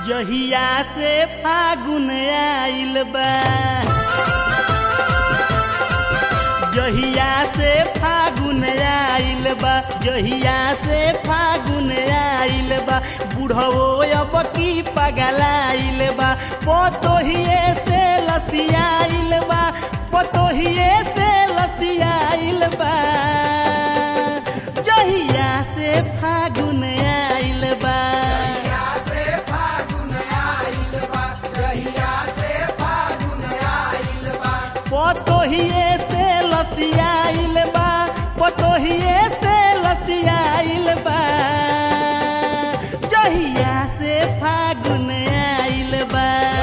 जहिया से फागुन आइल बा जहिया से फागुन आइल बा जहिया से फागुन आइल बा बुढ़वो अब की पगलाइल बा पोतोहिए से लसियाइल बा पोतोहिए से लसियाइल बा जहिया से फागुन आइल बा पोतोहिए से लसियाइल बा पोतोहिए से लसियाइल बा जहिया से फागुन आइल बा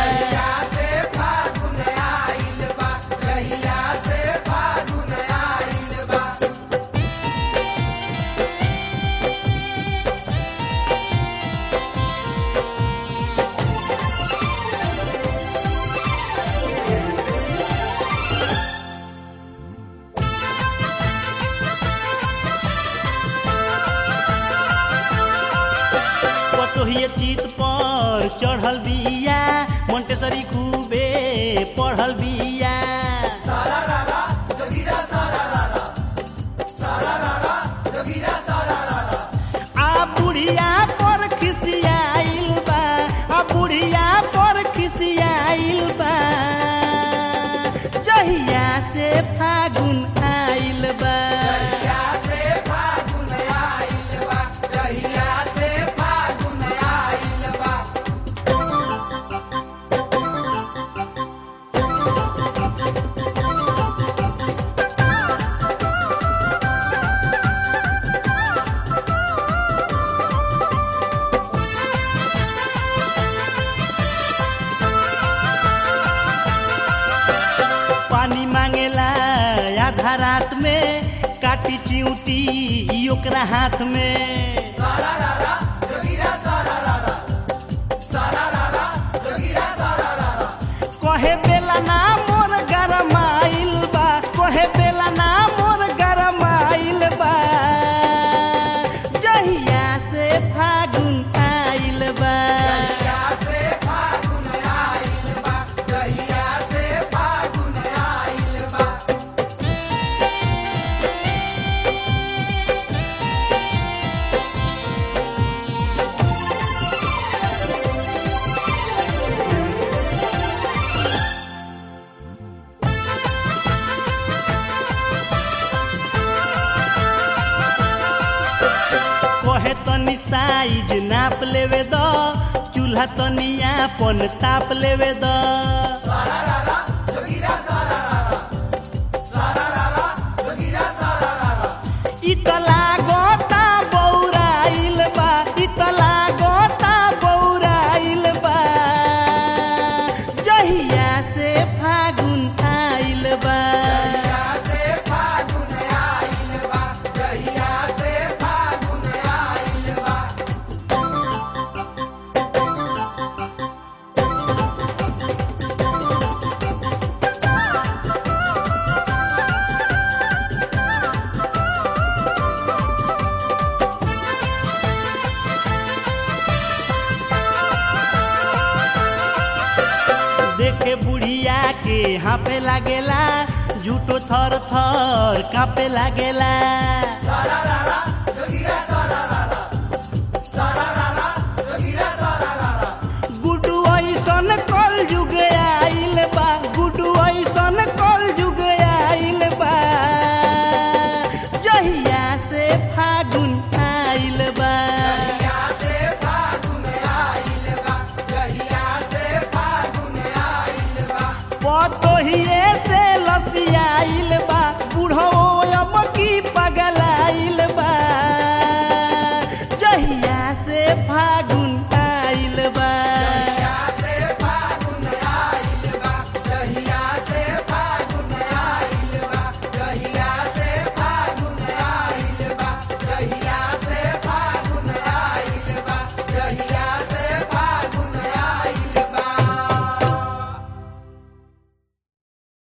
पतोहिए चित पर चढ़ल बिया मोन्टेसरी खूबे पढ़ल बिया आ बुढ़िया पर खिसियाइल बा आ बुढ़िया पर खिसियाइल बा जहिया से फागुन आइल बा पानी मांगेला आधा रात में काटी चिऊटी ई ओकरा हाथ में कहे बेला ना मोर गरमाइल बा कहे बेला ना मोर गरमाइल बा जहिया से फागुन आइल बा कहे तनी साइज नाप लेवे द चूल्हा तनी आपन ताप लेवे द इतला गोता बौराइल बा इतला गोता बौराइल बा जहिया से फागुन आइल बा देखे बुढ़िया के हापे लागेला झूठो थर थर कापे लागेला